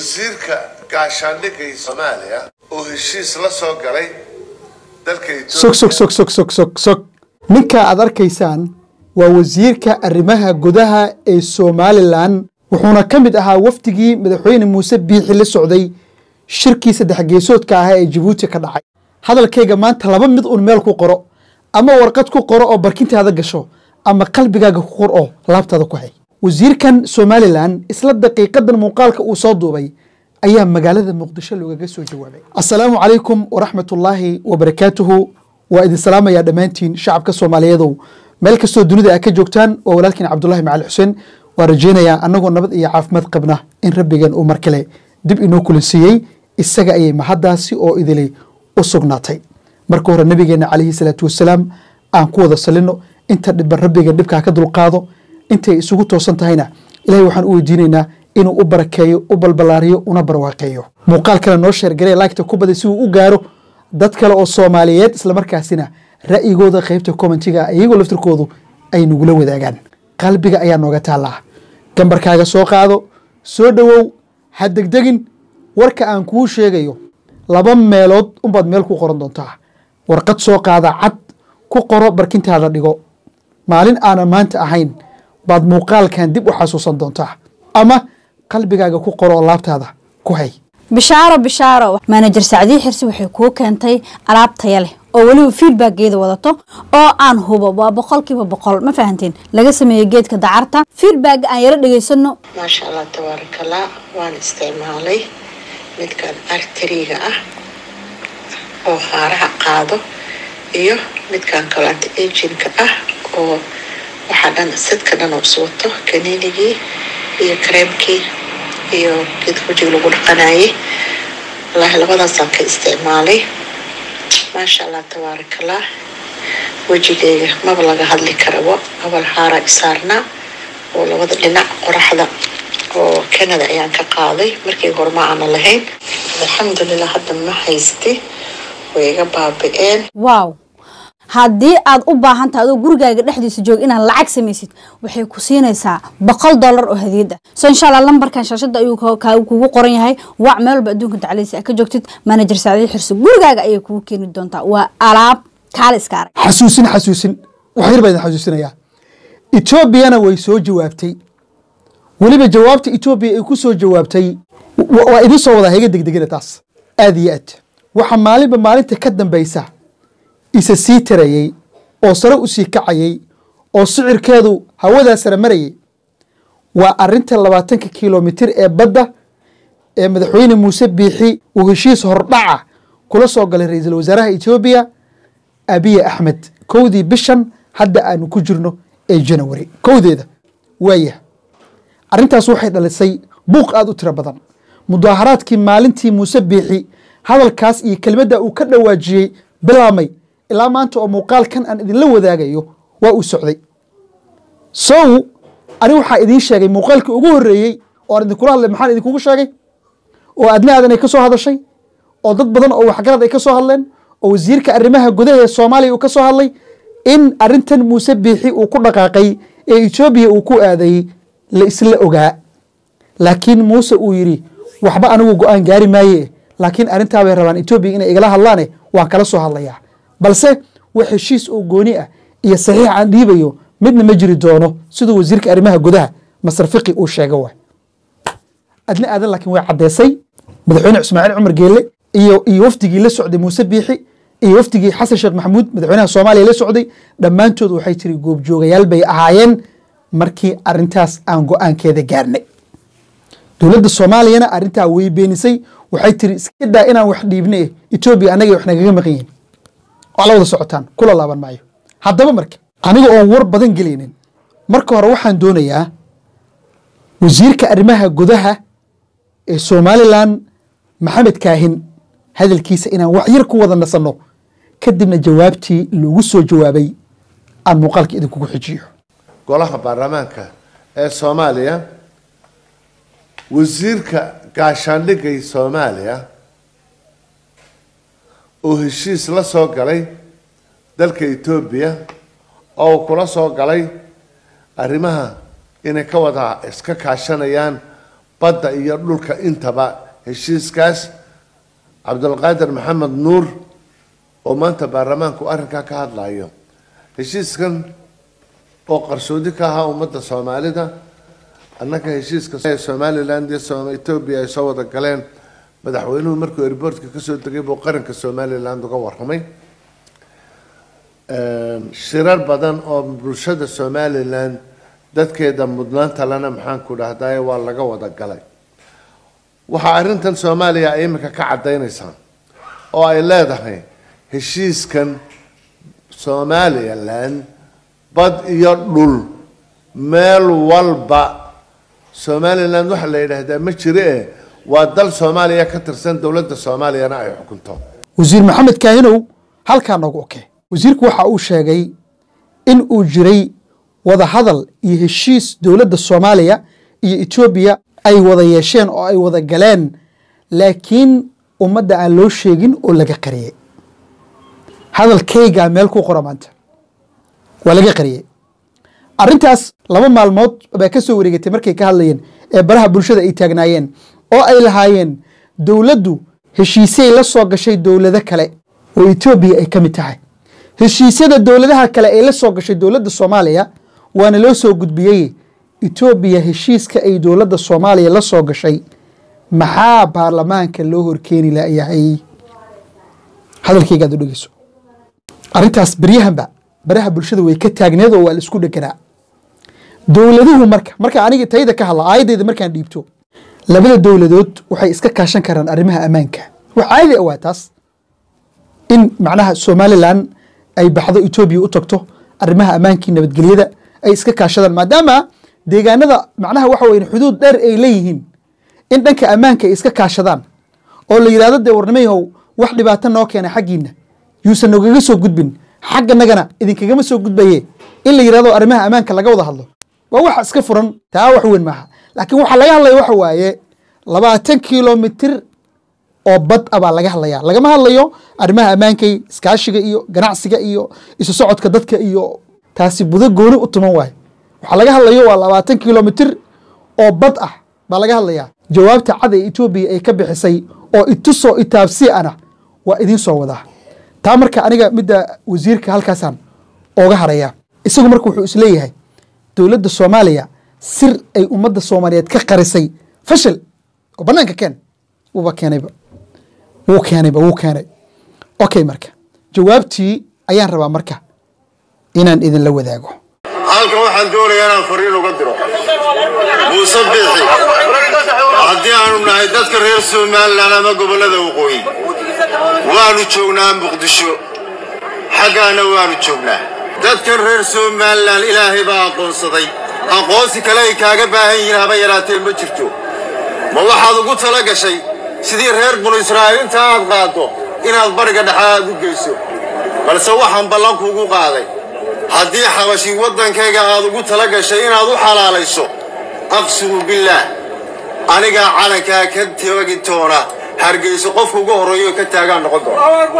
wasiirka gaashaandhigga ee soomaaliya oo heshiis la soo galay dalka sog sog sog sog sog sog sog ninka aad arkaysaan waa wasiirka arrimaha gudaha ee somalilan wuxuuna ka mid ahaa wafdigii madaxweyne muuse biixi la socday shirkii saddex geesoodka ahaa ee jabuuti ka dhacay hadalkayga maanta laba mid un meel ku qoro ama warqad ku qoro oo barkintaada gasho ama qalbigaaga ku qor oo laabtaada ku hay wasiirkan somalilan isla daqiiqadan muuqaalka uu soo duubay ayaa magaalada muqdisho loogaga soo jawaabay assalaamu calaykum waraxmatullaahi wabarakaatuhu waa idin salaamayaa dhammaantiin shacabka soomaaliyeedow meel kastoo dunida aa ka joogtaan waa walaalkiin cabdulahi macali xuseen waa rajaynayaa annagoo nabad iyo caafimaad qabna in rabbigan uu mar kale dib inoo kulansiiyey isaga ayay mahaddaasi oo idilay u sugnaatay marka hore nabigeenna calayhi salaatu wasalaam aan ku wada salino inta dhiban rabbiga dhibkaa ka dulqaado intay isugu toosan tahayna ilahay waxaan u weydiinaynaa inuu u barakeeyo u balbalaariyo una barwaaqeeyo muuqaal kale noo sheergaree laagta ku baday si uu u gaaro dad kale oo soomaaliyeed islamarkaasina ra'yigooda qeybta commentiga iyagoo laftirkoodu ay nagula wadaagaan qalbiga ayaa nooga taallaa gambarkaaga soo qaado soo dhowow ha degdegin warka aan kuu sheegayo laba meelood unbaad meel ku qoran doontaa warqad soo qaada cad ku qoro barkintaada dhigo maalin aanan maanta ahayn baad muuqaalkan dib u xasuusan doontaa ama qalbigaaga ku qoro oo laabtaada ku hay bishaaro bishaaro manajer sacdii xirsi waxay kuu keentay alaab taya leh oo weliba feedbackgeeda wadato oo aan hubo waa boqolkiiba boqol ma fahanteen laga sameeyey geedka dacarta feedback aan yaro dhegaysano maasha allah tabaarakallah waan isticmaalay midkan arteriga ah oo haaraha qaado iyo midkan kale anti aginka ah oo waxaa dhan sidka dhan oo iswato kaniinigii iyo kareemkii iyo geedka wajiga lagu dhaqanayay wallaahi labadaasaan ka isticmaalay maasha allah tabaarakallah wejigayga maba laga hadli karabo abal haara isaarnaa oo labada dhinac qoraxda oo canada ayaan ka qaaday markii hore ma aana lahayn alxamdulilah hadda ma haysti way iga baabi-een wow haddii aad u baahan tahay adoo gurigaaga dhexdiisa joog inaad lacag samaysid waxay ku siinaysaa boqol dollar oo hadiyad ah so insha allah lambarkan shaashada ayuu kugu qoran yahay wac meel walba adduunka tacliisa ka joogtid manajer saacdii xirsi gurigaaga ayay kugu keeni doontaa waa alaab kaale iska arag xasuusin xasuusin wax yar baa idin xasuusinayaa etoobiyana way soo jawaabtay weliba jawaabta etoobiya ay ku soo jawaabtay waa idin soo wadaa hega degdegina taas aad iyo aad waxa maalinba maalinta ka dambaysa isa sii tarayey oo sare u sii kacayey oo sicirkeedu hawadaa sare marayay waa arinta labaatanka kilomitir ee badda ee madaxweyne muuse biixi uu heshiis hordhaca kula soo galay ra-iisul wasaaraha etoobiya abiye axmed kowdii bishan hadda aanu ku jirno ee janawari kowdeeda waayah arrintaas waxay dhalisay buuq aada u tiro badan mudaaharaadkii maalintii muuse biixi hadalkaas iyo kelmadda uu ka dhawaajiyey bilaabmay ilaa maanta oo muuqaalkan aan idinla wadaagayo waa uu socday sow ani waxaa idiin sheegay muuqaalkii ugu horreeyey oo aan idinkula hadlay maxaan idinkugu sheegay oo adna aadan ay ka soo hadashay oo dad badan oo waxgarad ay ka soo hadleen oo wasiirka arrimaha gudaha ee soomaaliya uu ka soo hadlay in arrintan muuse biixi uu ku dhaqaaqay ee etoobiya uu ku aadayey la isla ogaa laakiin muuse uu yidhi waxba anigu go-aan gaari maaye laakiin arrintaa bay rabaan etoobiya inay igala hadlaane waan kala soo hadlayaa balse wax heshiis oo gooni ah iyo saxiix aan dhiibayo midna ma jiri doono siduu wasiirka arrimaha gudaha masar fiqi uu sheega waay adna aadan laakiin way caddeysay madaxweyne ismaaciil cumar geelle iyo iyo wafdigii la socday muuse biixi iyo wafdigii xasan sheekh maxamuud madaxweynaha soomaaliya la socday dhammaantood waxay tiri goobjoogayaal bay ahaayeen markii arintaas aan go-aankeeda gaarnay dowladda soomaaliyana arrintaa way beenisay waxay tiri iska daa inaan wax dhiibne etoobiya annaga wax nagaga maqan yihin waa la wada socotaan kula laaban maayo haddaba marka aniga oon war badan gelaynin marka hore waxaan doonayaa wasiirka arrimaha gudaha ee somalilan maxamed kaahin hadalkiisa inaan wax yar ku wada nasanno kadibna jawaabtii loogu soo jawaabay aan muuqaalka idinkugu xijiyo golaha baarlamaanka ee soomaaliya wasiirka gaashaandhigga ee soomaaliya oo heshiis la soo galay dalka etoobiya oo uu kula soo galay arrimaha inay ka wada iska kaashanayaan badda iyo dhulka intaba heshiiskaas cabdulqaadir maxamed nuur oo maanta baarlamaanku arrinkaa ka hadlayo heshiiskan oo qarsoodi ka ahaa ummadda soomaalida annaka heshiiska somaliland iyo etoobiya ay soo wada galeen madaxweynuhu markuu airboortka kasoo degay buu qaranka somaliland uga warramay shirar badan oo bulshada somaliland dadkeeda mudnaanta lana maxaan ku dhahdaye waa laga wada galay waxaa arrintan soomaaliya ay imika ka caddaynaysaa oo ay leedahay heshiiskan somaliland bad iyo dhul meel walba somaliland waxaa la yidhaahdaa ma jire e waa dal soomaaliya ka tirsan dowladda soomaaliyana ay xukunto wasiir maxamed kaahinow halkaa noogu oke wasiirku waxa uu sheegay in uu jiray wadahadal iyo heshiis dowladda soomaaliya iyo etoobiya ay wada yeesheen oo ay wada galeen laakiin ummadda aan loo sheegin oo laga qariyey hadalkaygaa meel ku qora maanta waa laga qariyey arrintaas laba maalmood baa ka soo wareegatay markay ka hadlayeen ee baraha bulshada ay taagnaayeen oo ay lahaayeen dowladdu heshiisay la soo gashay dowlado kale oo etoobiya ay ka mid tahay heshiisyada dowladaha kale ay la soo gashay dowladda soomaaliya waana loo soo gudbiyey etoobiya heshiiska ay dowladda soomaaliya la soo gashay maxaa baarlamaanka loo horkeeni layahay hadalkaygaad u dhegeyso arrintaas beryahanba baraha bulshada way ka taagneed oo waa la isku dheganaa dowladuhu marka marka aniga tayda ka hadla aayaddeeda markaan dhiibto labada dowladood waxay iska kaashan karaan arrimaha ammaanka wax caadi awaa taas in macnaha somalilan ay baxdo etoobiya u tagto arrimaha ammaankii nabadgelyada ay iska kaashadaan maadaama deegaanada macnaha waxa weyn xuduud dheer ay leeyihiin in dhanka ammaanka ay iska kaashadaan oo la yidhahdo dee warnimayahow wax dhibaato noo keena xaggiina yuusan nogaga soo gudbin xagganagana idinkagama soo gudbaye in la yidhahdo arrimaha ammaanka laga wada hadlo waa waxa iska furan taa wax weyn maaha laakiin waxaa laga hadlaya waxa waaye labaatan kilomitir oo bad a baa laga hadlaya lagama hadlayo arrimaha ammaankay iskaashiga iyo ganacsiga iyo isu socodka dadka iyo taasi budo gooni u tuman waayo waxaa laga hadlayo waa labaatan kilomitir oo bad ah baa laga hadlaya jawaabta cad ee etoobiya ay ka bixisay oo itusoo itaabsi ana waa idiin soo wadaa taa marka aniga midda wasiirka halkaasaan ooga haraya isagu marka wuxuu isleeyahay dowladda soomaaliya sir ay ummadda soomaaliyeed ka qarisay fashil oo banaanka keen wuuba keenayba wuu keenayba wuu keenay okay marka jawaabtii ayaan rabaa marka inaan idinla wadaago halkan waxaan doonayaa inaan fariin uga diro muuse biixi haddii aanu nahay dadka reer somalilan ama gobollada waqooyi waanu joognaa muqdisho xaggaana waanu joognaa dadkan reer somalilan ilaahay baa aqoonsaday aqoonsi kale ay kaaga baahan yihiin haba yaraatee ma jirto ma waxaad ugu tala gashay sidii reer banu israa'iil inta aad qaaddo inaad bariga dhexe aad u geyso balse waxaan ballankuugu qaaday haddii xabashi waddankayga aad ugu tala gashay inaad u xalaalayso aqsimu billaah anigaa calankaa ka tagi doona hargeyso qofka ugu horreeyo ka taagaan noqon doona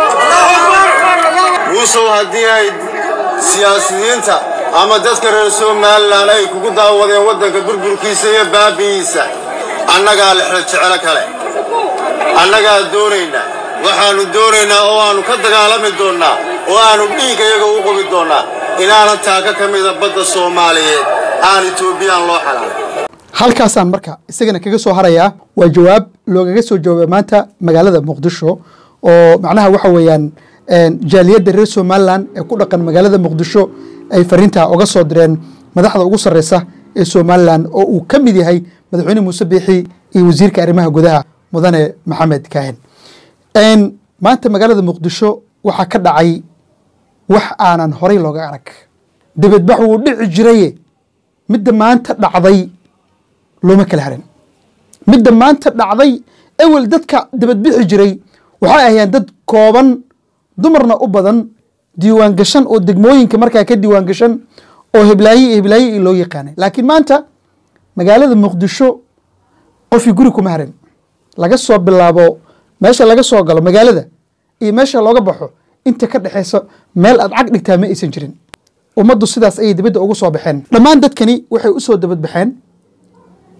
muusow haddii ay siyaasiyiinta ama dadka reer somalilan ay kugu daawadeen waddanka burburkiisa iyo baabi'iisa annagaa lexla jecelo kale annagaa doonaynaa waxaannu doonaynaa oo aannu ka dagaalami doonnaa oo aannu dhiiggayaga u qobi doonnaa inaanan taaka ka mida badda soomaaliyeed aan etoobiyaan loo xalaalay halkaasaan marka isagana kaga soo harayaa waa jawaab loogaga soo jawaabay maanta magaalada muqdisho oo macnaha waxa weeyaan jaaliyadda reer somalilan ee ku dhaqan magaalada muqdisho ay fariintaa uga soo direen madaxda ugu sarreysa ee somalilan oo uu ka mid yahay madaxweyne muuse biixi iyo wasiirka arrimaha gudaha mudane maxamed kaahin maanta magaalada muqdisho waxaa ka dhacay wax aanan horay looga arag dibadbax wuu dhici jiraye midda maanta dhacday looma kala harin midda maanta dhacday ewel dadka dibadbixi jiray waxay ahayeen dad kooban dumarna u badan diiwaan gashan oo degmooyinka markaa ka diiwaan gashan oo heblaaye iyo heblaaye loo yaqaanay laakiin maanta magaalada muqdisho qofii guri kuma harin laga soo bilaabo meesha laga soo galo magaalada iyo meesha looga baxo inta ka dhexeysa meel aad cag dhigtaa ma aysan jirin ummaddu sidaas ayay dibadda ugu soo baxeen dhammaan dadkani waxay u soo dabadbaxeen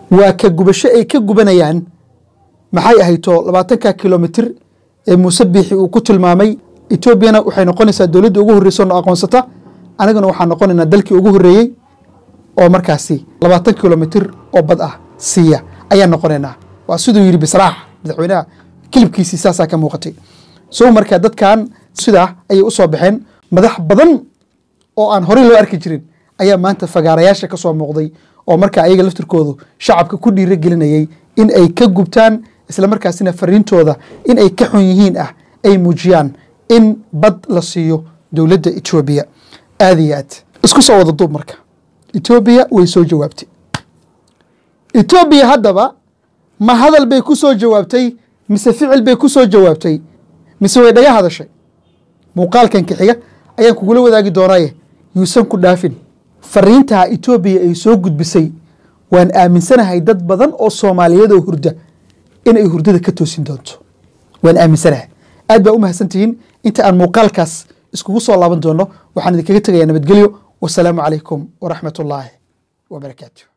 waa ka gubasho ay ka gubanayaan maxay ahayto labaatanka kilomitir ee muuse biixi uu ku tilmaamay etoobiyana waxay noqonaysaa dowladda ugu horreysa oo aqoonsata anigana waxaan noqonaynaa dalkii ugu horreeyey oo markaasi labaatan kilomitir oo bad ah siiya ayaan noqonaynaa waa siduu yidhi bisraax madaxweynaha kilibkiisii saasaa ka muuqatay so markaa dadkan sidaa ayay u soo baxeen madax badan oo aan horey loo arki jirin ayaa maanta fagaarayaasha ka soo muuqday oo markaa ayaga laftirkoodu shacabka ku dhiiro gelinayay in ay ka gubtaan isla markaasina fariintooda in ay ka xun yihiin ah ay muujiyaan in bad la siiyo dowladda etoobiya aada iyo aad isku soo wada duub marka etoobiya way soo jawaabtay etoobiya haddaba ma hadal bay ku soo jawaabtay mise ficil bay ku soo jawaabtay mise way dhaga hadashay muuqaalkan kixiga ayaan kugula wadaagi doonaaye yuusan ku dhaafin fariintaa etoobiya ay soo gudbisay waan aaminsanahay dad badan oo soomaaliyeed oo hurda inay hurdada ka toosin doonto waan aaminsanahay aad baa u mahadsantihiin inta aan muuqaalkaas iskugu soo laaban doono waxaan idinkaga tegayaa nabadgelyo wasalaamu calaykum waraxmat ullaahi wabarakaatu